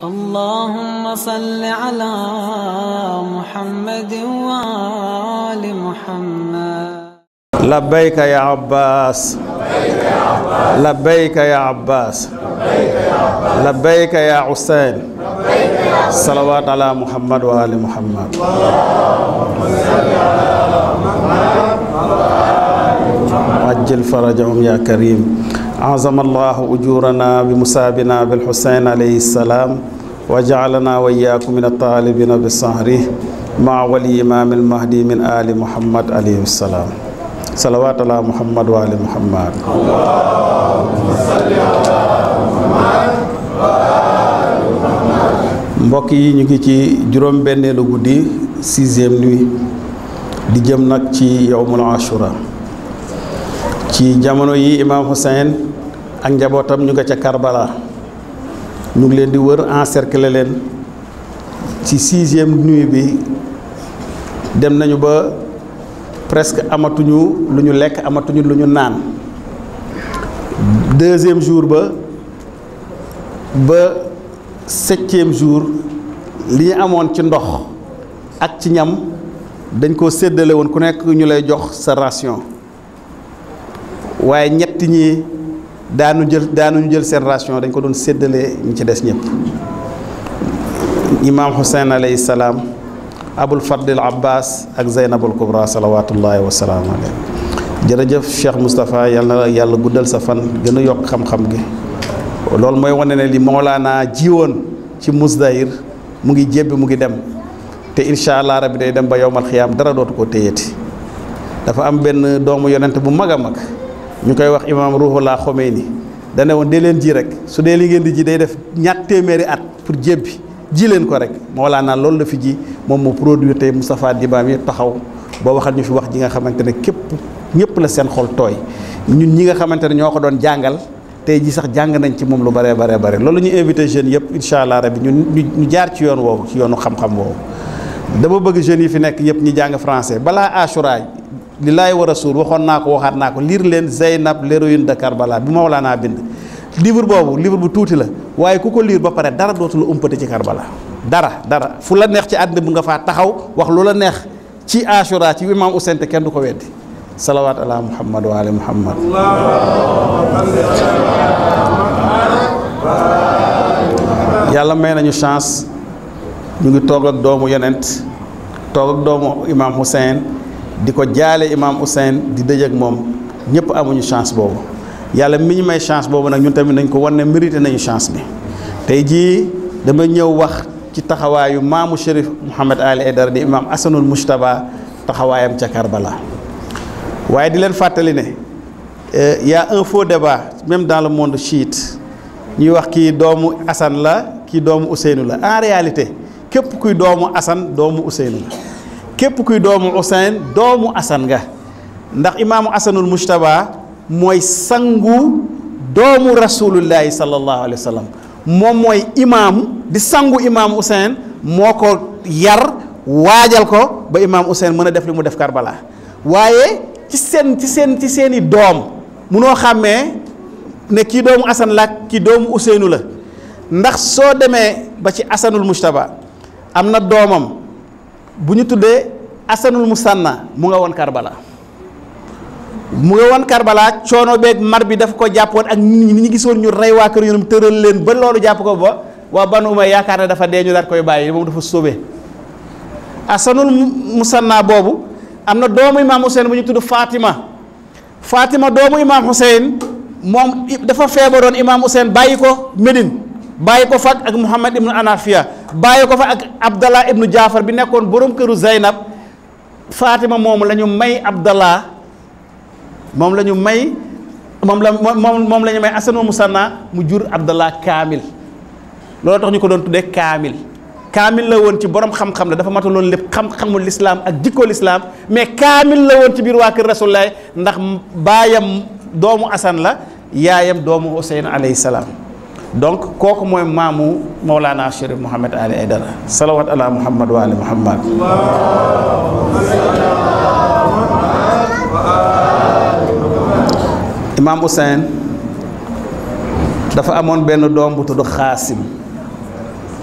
اللهم صل على محمد وآل محمد لبيك يا عباس لبيك يا عباس لبيك يا حسين صلوات على محمد وآل محمد وعجل فرجهم يا كريم أعظم الله أجورنا بمسابنا بالحسين عليه السلام وجعلنا وإياكم من الطالبين بالصهر مع ولي إمام المهدي من آل محمد عليه السلام صلوات على محمد وآل محمد mbokk yi ñu ngi ci juróom benneelu guddi sixième nuit di jëm nag ci yowmul ashura ci jamono yi imaam Hussein ak njabootam ñu nga ca Karbala ñu ngi leen di wër encercler leen ci sixième nuit bi dem nañu ba presque amatuñu lu ñu lekk amatuñu lu ñu naan deuxième jour ba ba septième jour li ñu amoon ci ndox ak ci ñam dañ koo séddale woon ku nekk ñu lay jox sa ration waaye ñett ñi daanu jël daanuñu jël seen ration dañ ko doon séddale ñi ci des ñëpp imaam Hussein alayhi salaam abul fadlil abbas ak zeynabul kubra salawatullahi wasalaamu alayhi jërëjëf cheikh moustapha yàlla na yàlla guddal sa fan gën a yokk xam-xam gi loolu mooy wane ne li moolaanaa jiwoon ci musdahir mu ngi jébbi mu ngi dem te incha allah rabbi day dem ba yowmal xiyaam dara dootu ko téyeti dafa am benn doomu yonent bu mag a mag ñu koy wax imaam ruhullah Khomeini dane woon dee leen ji rek su dee li ngeen di ji day def ñatt téeméeri at pour jébbi ji leen ko rek moolaanaa loolu la fi ji moom mu produire tey Moustapha Diba mi taxaw boo waxal ñu fi wax ji nga xamante ne képp ñëpp la seen xol tooy ñun ñi nga xamante ne ñoo ko doon jàngal tey ji sax jàng nañ ci moom lu bare bare bare loolu ñu invité jeunes yëpp incha allah rabbi ñun ñu jaar ci yoon woowu ci yoonu xam-xam woowu dama bëgg jeunes yi fi nekk yëpp ñu jàng français balaa Ashura li laay war a suur waxoon naa ko waxaat naa ko lire leen Zeynab l'héroïne de Karbala bi Mawlana bind livre boobu livre bu tuuti la waaye ku ko lire ba pare dara dootu la umpate ci Karbala dara dara fu la neex ci àddina bu nga faa taxaw wax lu la neex ci Ashura ci imam Ousseyn te kenn du ko weddi salawaat ala muhammad wa ali muhammad yàlla may nañu chance ñu ngi toog ak doomu yonent toog ak doomu imam Hussein di ko jaale imam Hussein di dëj ak moom ñëpp amuñu chance boobu yàlla mi ñu may chance boobu nag ñun tamit nañ ko wan ne mérité nañu chance bi tey jii dama ñëw wax ci taxawaayu maamu Chérif Mouhamed Ali Aidara di imam Asanul Mujtaba taxawaayam ca Karbala waaye di leen fàttali ne y a un faux débat même dans le monde chiite ñuy wax kii doomu Assane la kii doomu Ousseynou la en réalité képp kuy doomu Assane doomu Ousseynou la képp kuy doomu Ousseyne doomu Assane nga ndax imaamu Asanul Mujtaba mooy sangu doomu rasulullahi sallallahu alayhi wa sallam moom mooy imaamu di sangu imaamu Ousseyne moo ko yar waajal ko ba imaam Ousseyne mën a def li mu def Karbala waaye ci seen ci seen ci seeni doom munoo xàmmee ne kii doomu Assane la kii doomu Ousseynou la ndax soo demee ba ci Asanul Mujtaba am na doomam bu ñu tuddee Asanul Musanna mu nga woon Karbala mu nga woon Karbala coono beeg mar bi daf ko jàppoon ak nit ñi gisoon ñu rey waa kër yoonam tëral leen ba loolu jàpp ko ba waa Banu Umayya yaakaar ne dafa dee ñu daat koy bàyyi moom dafa sóobee Asanul Musanna boobu am na doomu imaam Hussein bu ñu tudd Fatima Fatima doomu imaam Hussein moom dafa feebaroon imaam Hussein bàyyi ko Médine bàyyi ko fa ak Muhammad ibnu Anafia bàyyi ko fa ak Abdallah ibnu Jaafar bi nekkoon borom këru Zeynab Fatima moom la ñu may Abdallah moom la ñu may moom la moom moom la ñu may Asanul Musanna mu jur Abdallah Kaamil loolu tax ñu ko doon tuddee Kaamil. kaamil la woon ci borom xam-xam la dafa mataloon lépp xam-xamul lislaam ak jikko lislaam mais kaamil la woon ci biir waa kër Rasulullah ndax baayam doomu Asan la yaayam doomu Huseyn alayhi salaam donc kooku mooy maamu Mawlana Chérif Mouhamed Ali Aidara salawat ala Muhammad wa ali Muhammad imaam Huseyn dafa amoon benn doom bu tudd Xaasim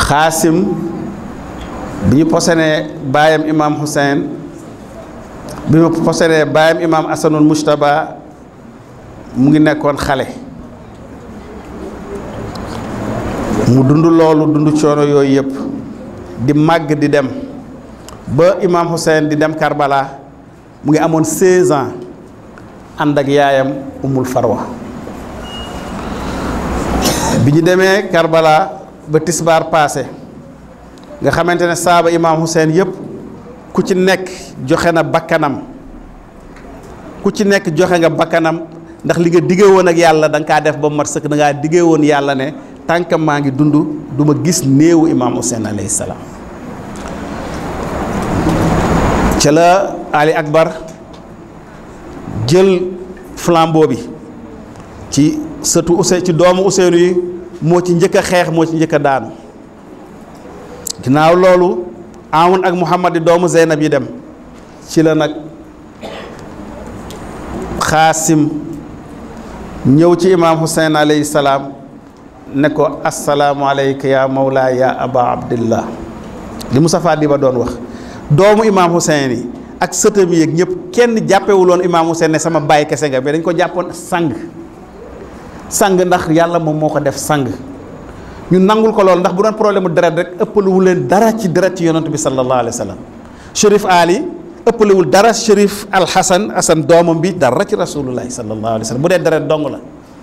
xaasim bi ñu posenee baayam imaam Hussein bi ñu posenee baayam imaam Asanul Mujtaba mu ngi nekkoon xale mu dund loolu dund coono yooyu yëpp di màgg di dem ba imaam Hussein di dem Karbala mu ngi amoon 16 ans ànd ak yaayam umul farwa bi ñu demee Karbala ba tisbaar paase nga xamante ne saaba imaam Hussein yëpp ku ci nekk joxe na bakkanam ku ci nekk joxe nga bakkanam ndax li nga diggee woon ak yàlla da nga kaa def ba mat sëkk da ngaa diggee woon yàlla ne tànk maa ngi dund du ma gis néewu imaam Hussein alayhi salaam ca la Ali Akbar jël flambeau bi ci sëtu Ousseyn ci doomu Ousseynou yi moo ci njëkk a xeex moo ci njëkk a daanu ginnaaw loolu Amun ak Muhammad di doomu Zeynab yi dem ci la nag Xaasim ñëw ci imaam Hussein alayhi salaam ne ko assalaamu alayka ya mawla ya aba abdillah li Moustapha di ba doon wax doomu imaam Hussein yi ak sëtam yi ak ñëpp kenn jàppewuloon imaam Hussein ne sama baay kese nga mais dañ ko jàppoon sang sang ndax yàlla moom moo ko def sang ñu nangul ko loolu ndax bu doon problème mu deret rek ëppalewul leen dara ci deret ci yonent bi sallallahu alayhi wa sallam Chérif Ali ëppalewul dara Chérif Al Hassan Hassan doomam bi dara ci rasulullahi sallallahu alayhi wa sallam bu dee deret dong la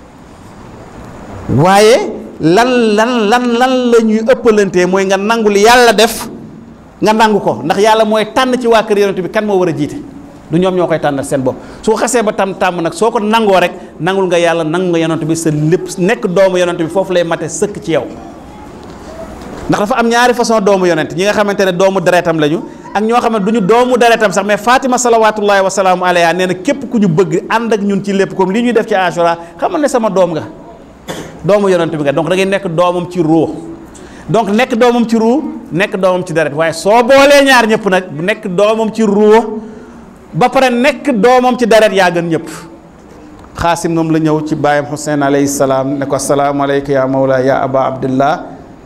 waaye lan lan lan lan la ñuy ëppalantee mooy nga nangu li yàlla def nga nangu ko ndax yàlla mooy tànn ci waa kër yonent bi kan moo war a jiite du ñoom ñoo koy tànnal seen bopp su ko xasee ba tam tàmm nag soo ko nangoo rek nangul nga yàlla nangu nga yonent bi sa lépp nekk doomu yonent bi foofu lay mate sëkk ci yow ndax dafa am ñaari façon doomu yonent ñi nga xamante ne doomu deretam lañu ak ñoo xam ne du ñu doomu deretam sax mais Fatima salawatullahi wa salaamu alayha nee na képp ku ñu bëgg ànd ak ñun ci lépp comme li ñuy def ci Ashura xamal ne sama doom nga doomu yonent bi nga donc da ngay nekk doomam ci ruux donc nekk doomam ci ruux nekk doomam ci deret waaye soo boolee ñaar ñëpp nag bu nekk doomam ci ruux ba pare nekk doomam ci deret yaa gën ñëpp xaasim moom la ñëw ci baayam Hussein alayhi salaam ne ko asalaamaaleykum ya mawla ya aba abdillah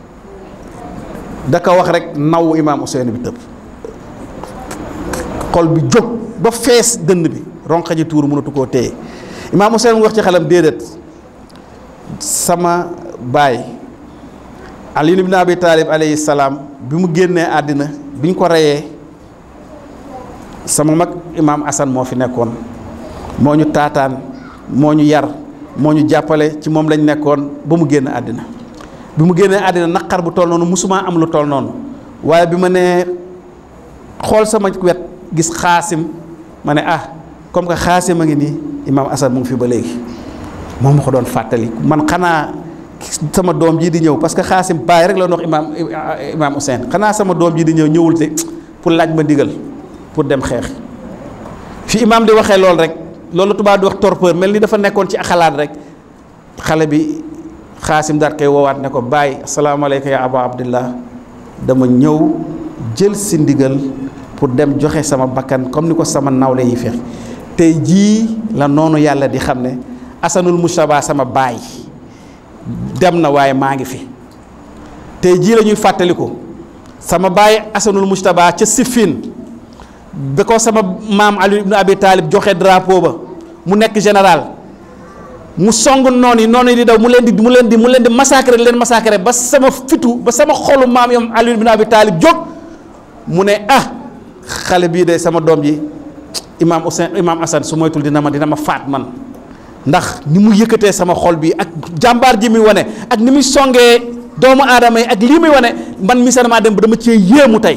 da ko wax rek naw imaam Hussein bi tëb xol bi jóg ba fees dënn bi ronqa ji tuur mënatu koo téye imaam Hussein mu wax ci xelam déedéet sama baay Ali ibn Abi Talib alayhi salaam bi mu génnee àddina bi ñu ko reyee sama mag imaam Assane moo fi nekkoon moo ñu taataan moo ñu yar moo ñu jàppale ci moom lañ nekkoon ba mu génn àddina bi mu génnee àddina naqar bu toll noonu musuma am lu toll noonu waaye bi ma nee xool sama wet gis xaasim ma ne ah comme que xaasim a ngi nii imaam Assane mu ngi fi ba léegi moom ma ko doon fàttali man xanaa sama doom jii di ñëw parce que xaasim baay rek la doon wax imaam imaam Hussein xanaa sama doom jii di ñëw ñëwul te pour laaj ma ndigal pour dem xeex fi imaam di waxee loolu rek loolu tubaab di wax torpeur mel ni dafa nekkoon ci xalaat rek xale bi xaasim daat koy woowaat ne ko bàyyi asalaamaaleykum ya aba abdillah dama ñëw jël si ndigal pour dem joxe sama bakkan comme ni ko sama nawle yi fex tey jii la noonu yàlla di xam ne asanul mustaba sama baay dem na waaye maa ngi fi tey jii la ñuy fàttaliku sama baay asanul mustaba ca Siffin ba ko sama maam Ali ibn Abi Talib joxe drapeau ba mu nekk général mu song noonu yi noonu yi di daw mu leen di mu leen di mu leen di massacrer leen massacrer ba sama fitu ba sama xolu maam yom Ali ibn Abi Talib jóg mu ne ah xale bii de sama doom ji imaam Hussein imaam Assane su moytul dina ma dina ma faat man ndax ni mu yëkkatee sama xol bi ak jàmbaar ji muy wane ak ni muy songee doomu aadama yi ak lii muy wane man mi sama dem ba dama cee yéemu tey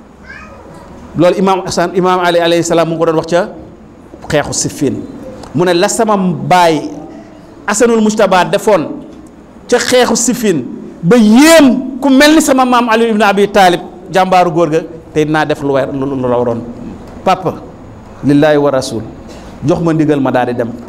loolu imaam Assane imaam Ali alayhi salaam mu ngi ko doon wax ca xeexu Siffin mu ne la sama baay Asanul Mujtaba defoon ca xeexu Siffin ba yéem ku mel ni sama maam Ali ibn Abi Talib jàmbaaru góor ga tey dinaa def lu war lu la waroon papa lillaahi wa rasul jox ma ndigal ma daal di dem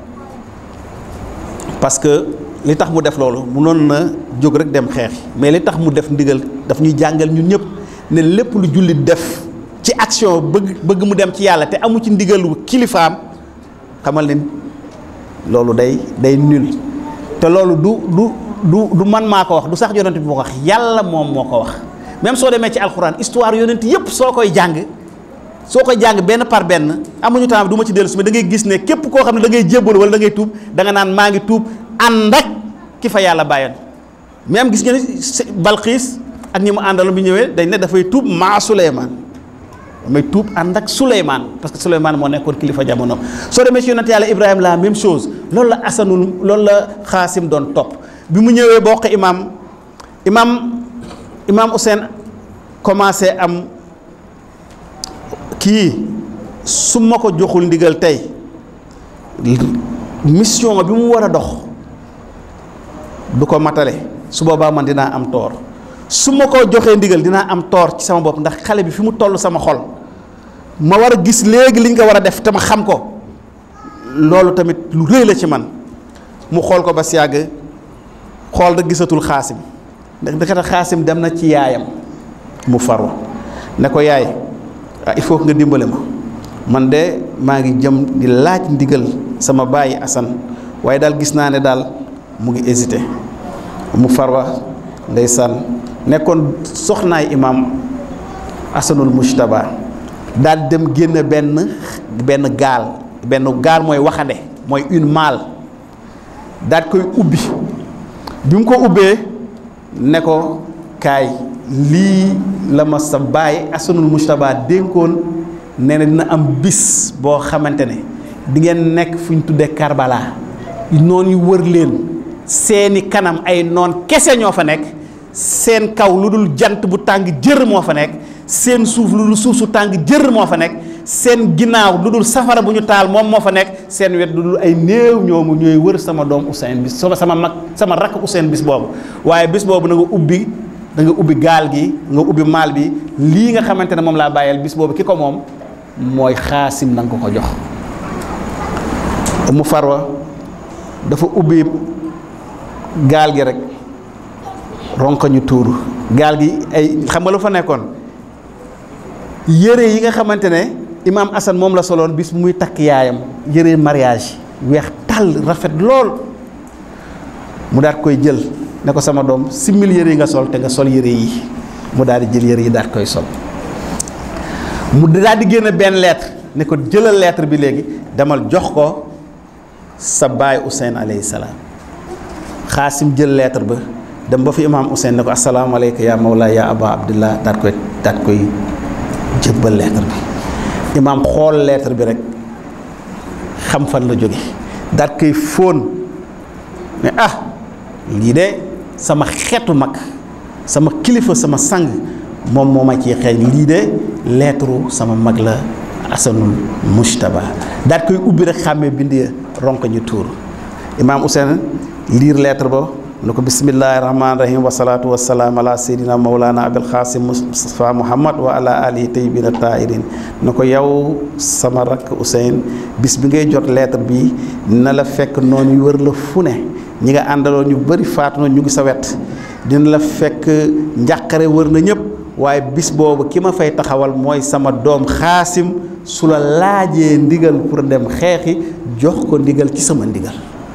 parce que li tax mu def loolu munoon na jóg rek dem xeex mais li tax mu def ndigal daf ñuy jàngal ñun ñëpp ne lépp lu jullit def ci action bëgg bëgg mu dem ci yàlla te amu ci ndigalu kilifaam xamal ne loolu day day nul te loolu du du du du man maa ko wax du sax yonent bi moo ko wax yàlla moom moo ko wax même soo demee ci alxuraan histoire yonent yépp soo koy jàng soo koy jàng benn par benn amuñu temps du ma ci dellu si mais da ngay gis ne képp koo xam ne da ngay jébbalu wala da ngay tuub da nga naan maa ngi tuub ànd ak ki fa yàlla bàyyoon même gis nga ni Balxiis ak ñi mu àndaloon bi ñëwee dañ ne dafay tuub maa Suleymaan damay tuub ànd ak Suleymaan parce que Suleymaan moo nekkoon kilifa jamono soo demee ci yonent yàlla Ibrahima la même chose loolu la asanul loolu la xaasim doon topp bi mu ñëwee bokk imaam imaam imaam Hussein commencé am kii su ma ko joxul ndigal tey mission bi mu war a dox du ko matale su boobaa man dinaa am toor su ma ko joxee ndigal dinaa am toor ci sama bopp ndax xale bi fi mu toll sama xol ma war a gis léegi liñ ko war a def te ma xam ko loolu tamit lu rëy la ci man mu xool ko ba si yàgg xool da gisatul xaasim ndax dëkkata xaasim dem na ci yaayam mu farwa ne ko yaay ah il faut que nga dimbale ma man de maa ngi jëm di laaj ndigal sama bàyyi Assane waaye daal gis naa ne daal mu ngi hésité mu farwa ndeysaan nekkoon soxnaay imaam Asanul Mujtaba daal dem génn benn benn gaal benn gaal mooy waxande mooy une maal daal koy ubbi bi mu ko ubbee ne ko kaay lii la ma sa baay Asanul Mujtaba dénkoon nee na dina am bis boo xamante ne di ngeen nekk fu ñu tuddee Karbala noon yu wër leen seeni kanam ay noon kese ñoo fa nekk seen kaw lu dul jant bu tàng jër moo fa nekk seen suuf lu dul suuf su tàng jër moo fa nekk seen ginnaaw lu dul safara bu ñu taal moom moo fa nekk seen wet lu dul ay néew ñoomu ñooy wër sama doom Ousseyn bis sama sama mag sama rakk Ousseyn bis boobu waaye bis boobu na nga ubbi da nga ubbi gaal gi nga ubbi maal bi lii nga xamante ne moom laa bàyyeel bis boobu ki ko moom mooy xaasim na nga ko ko jox mu farwa dafa ubbi gaal gi rek ronkoñu tuuru gaal gi ay xam nga lu fa nekkoon yére yi nga xamante ne imaam Assane moom la soloon bis muy takk yaayam yére mariage weex tàll rafet lool mu daat koy jël ne ko sama doom simmil yére yi nga sol te nga sol yére yi mu daal di jël yére yi daat koy sol mu daal di génn benn lettre ne ko jëlal lettre bi léegi demal jox ko sa baay Ousseyn alayhi salaam xaasim jël lettre ba dem ba fi imaam Ousseyn ne ko asalaamaaleykum yaa mawla yaa aba abdillah daat koy daat koy jëbbal lettre bi imaam xool lettre bi rek xam fan la jóge daat koy fóon ne ah lii de sama xeetu mag sama kilifa sama sang moom moo ma ciy xeeñ lii de lettre sama mag la asanul mujtaba daat koy ubbi rek xàmmee bind ya ronk ñu tuur imaam Ousseyn liir lettre ba ne ko bismillahi rahmaani rahim wasalaatu wasalaam ala seydina mawlana abil xaasim mustafa muhammad wa ala alihi tayyibina tahirin ne ko yow sama rakk Ousseyn bis bi ngay jot lettre bi na la fekk noonu yu wër la fu ne ñi nga àndaloon ñu bëri faatu na ñu ngi sa wet dina la fekk njàqare wër na ñëpp waaye bis boobu ki ma fay taxawal mooy sama doom xaasim su la laajee ndigal pour dem xeexi jox ko ndigal ci sama ndigal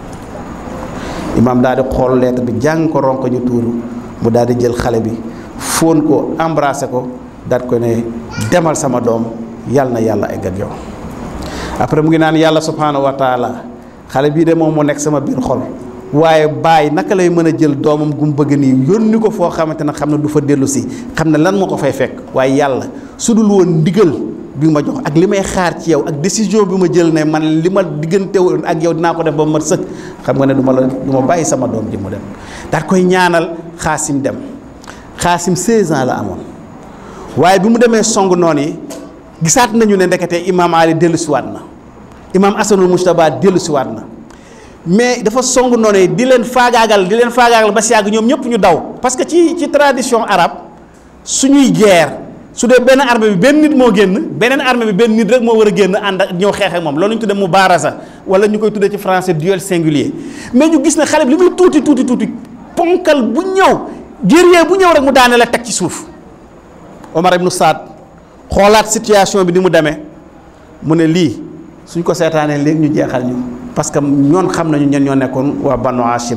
imaam daal di xool lettre bi jàng ko ronko ñu tuuru mu daal di jël xale bi fóon ko embrasser ko daat ko ne demal sama doom yàlla na yàlla egg ak yow après mu ngi naan yàlla subhaanahu wa taala xale bii de moom moo nekk sama biir xol waaye bàyyi naka lay mën a jël doomam gu mu bëgg nii yónni ko foo xamante ne xam ne du fa dellu si xam ne lan moo ko fay fekk waaye yàlla su dul woon ndigal bi ma jox ak li may xaar ci yow ak décision bi ma jël ne man li ma diggante woon ak yow dinaa ko def ba ma sëkk xam nga ne du ma la du ma bàyyi sama doom ji mu dem daal koy ñaanal xaasim dem xaasim 16 ans la amoon waaye bi mu demee song noonu yi gisaat nañu ne ndekete imaam Ali dellu siwaat na imaam Asanul Mujtaba dellu siwaat na mais dafa song noonu yi di leen faagaagal di leen faagaagal ba si yàgg ñoom ñëpp ñu daw parce que ci ci tradition arabe suñuy guerre su dee benn armée bi benn nit moo génn beneen armée bi benn nit rek moo war a génn ànd ak ñëw xeex ak moom loolu ñu tuddee mubaarasa wala ñu koy tuddee ci français duel singulier mais ñu gis ne xale bi li muy tuuti tuuti tuuti ponkal bu ñëw guerrier bu ñëw rek mu daane la teg ci suuf Omar ibnu Saad xoolaat situation bi ni mu demee mu ne lii suñ ko seetaanee léegi ñu jeexal ñu parce que ñoon xam nañu ñen ñoo nekkoon waa Banu Hashim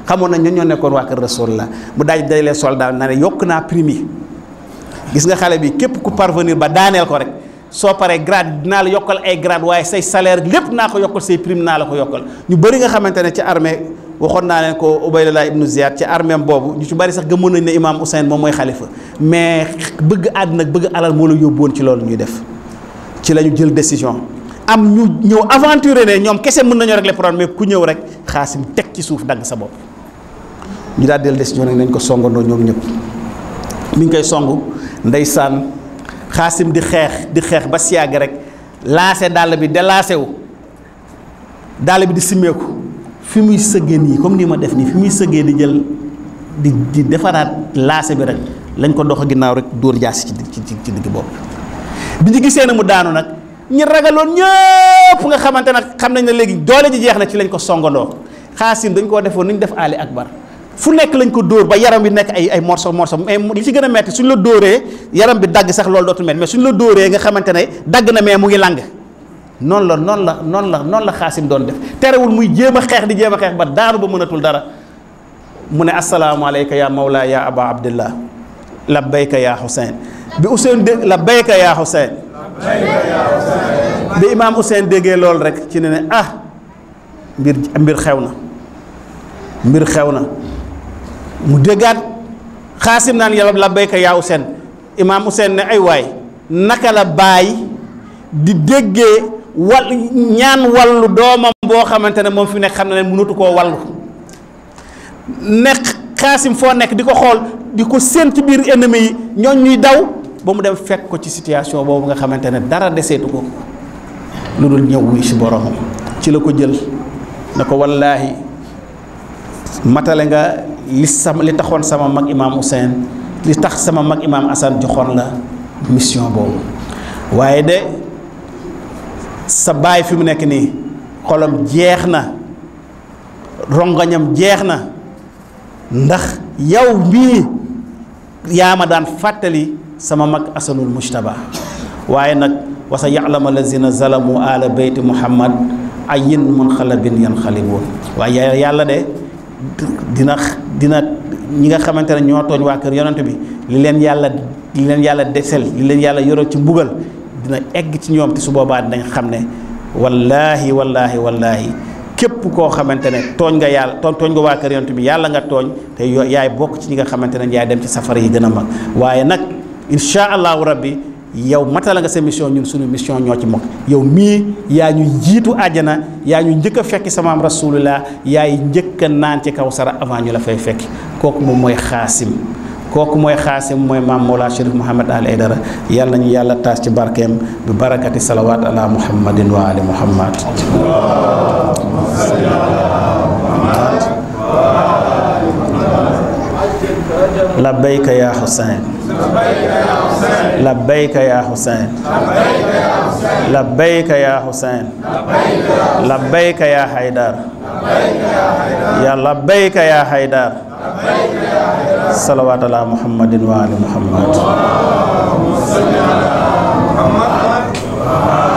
xamoon nañ ñun ñoo nekkoon waa kër Rasulullah mu daaj dajalee soldat na ne yokk naa prime yi gis nga xale bi képp ku parvenir ba daaneel ko rek soo paree grade dinaa la yokkal ay grade waaye say salaire lépp naa ko yokkal say prime naa la ko yokkal ñu bëri nga xamante ne ci armée waxoon naa leen ko Ubaydullah ibnu Ziyad ci armée boobu ñu ci bëri sax gëmoon nañ ne imaam Ousseyn moom mooy xalifa mais bëgg àddina bëgg alal moo la yóbbuwoon ci loolu ñuy def ci la ñu jël décision am ñu ñëw aventuré ne ñoom kese mën nañoo régler problème mais ku ñëw rek xaasim teg ci suuf dagg sa bopp ñu daal jël décision nag nañ ko songandoo ñoom ñëpp mi ngi koy songu ndeysaan xaasim di xeex di xeex ba siyaag rek laase dàll bi delaase wu dàll bi di simmeeku fi muy sëggee nii comme nii ma def nii fi muy sëggee di jël di di defaraat laase bi rek lañ ko dox ginnaaw rek dóor jaasi ci ci ci digg bopp bi ñu gisee ne mu daanu nag ñi ragaloon ñëpp nga xamante nag xam nañ ne léegi doole ji jeex na ci lañ ko songandoo xaasim dañ koo defoon ni ñu def Ali Akbar fu nekk lañ ko dóor ba yaram bi nekk ay ay morceau morceau mais li ci gën a metti suñ la dóoree yaram bi dagg sax loolu dootul metti mais suñ la dóoree nga xamante ne dagg na mais mu ngi lang noonu la noonu la noonu la noonu la xaasim doon def terewul muy jéem a xeex di jéem a xeex ba daanu ba mënatul dara mu ne asalaamaaleyka ya mawla ya aba abdillah labbayka ya Hussein bi Hussein dé labbayka ya Hussein bi imaam Hussein déggee loolu rek ci ne ne ah mbir mbir xew na mbir xew na mu déggaat xaasim naan yàlla labbayka yaa Hussein imaam Hussein ne ay waay naka la bàyyi di déggee wal ñaan wallu doomam boo xamante ne moom fi nekk xam na ne mënatu koo wallu nekk xaasim foo nekk di ko xool di ko séen ci biir ennemi yi ñooñ ñuy daw ba mu dem fekk ko ci situation boobu nga xamante ne dara deseetu ko lu dul ñëw wuy si boromam ci la ko jël ne ko wallaahi matale nga li sama li taxoon sama mag imaam Hussein li tax sama mag imaam Assane joxoon la mission boobu waaye de sa baay fi mu nekk nii xolam jeex na rongañam jeex na ndax yow mii yaa ma daan fàttali sama mag asanul mujtaba waaye nag wa sa ya'lamu lazina zalamu ala beyti muhammad ayin munxalabin yanxalibuun waaye yàlla de dina dina ñi nga xamante ne ñoo tooñ waa kër yonent bi li leen yàlla li leen yàlla desel li leen yàlla yoroo ci mbugal dina egg ci ñoom te su boobaa dinañ xam ne wallaahi wallaahi wallaahi képp koo xamante ne tooñ nga yàlla tooñ tooñ nga waa kër yonent bi yàlla nga tooñ te yo yaay bokk ci ñi nga xamante ne yaay dem ci safara yi gën a mag waaye nag insha allahu rabbi yow matala nga sa mission ñun suñu mission ñoo ci mokk yow mii yaa ñu jiitu àjjana yaa ñu njëkk a fekki sama am rasulullah yaay njëkk a naan ci kaw sara avant ñu la fay fekki kooku moom mooy xaasim kooku mooy xaasim mooy maam Mawla Chérif Mouhamed Al Aydara yàlla nañu yàlla taas ci barkeem bi barakati salawaat ala muhammadin wa ali muhammad labbayka ya Hussein labbayka ya Hussein labbayka ya Hussein labbayka ya Haydar ya labbayka ya Haydar salawaat ala muhammadin wa ali muhammad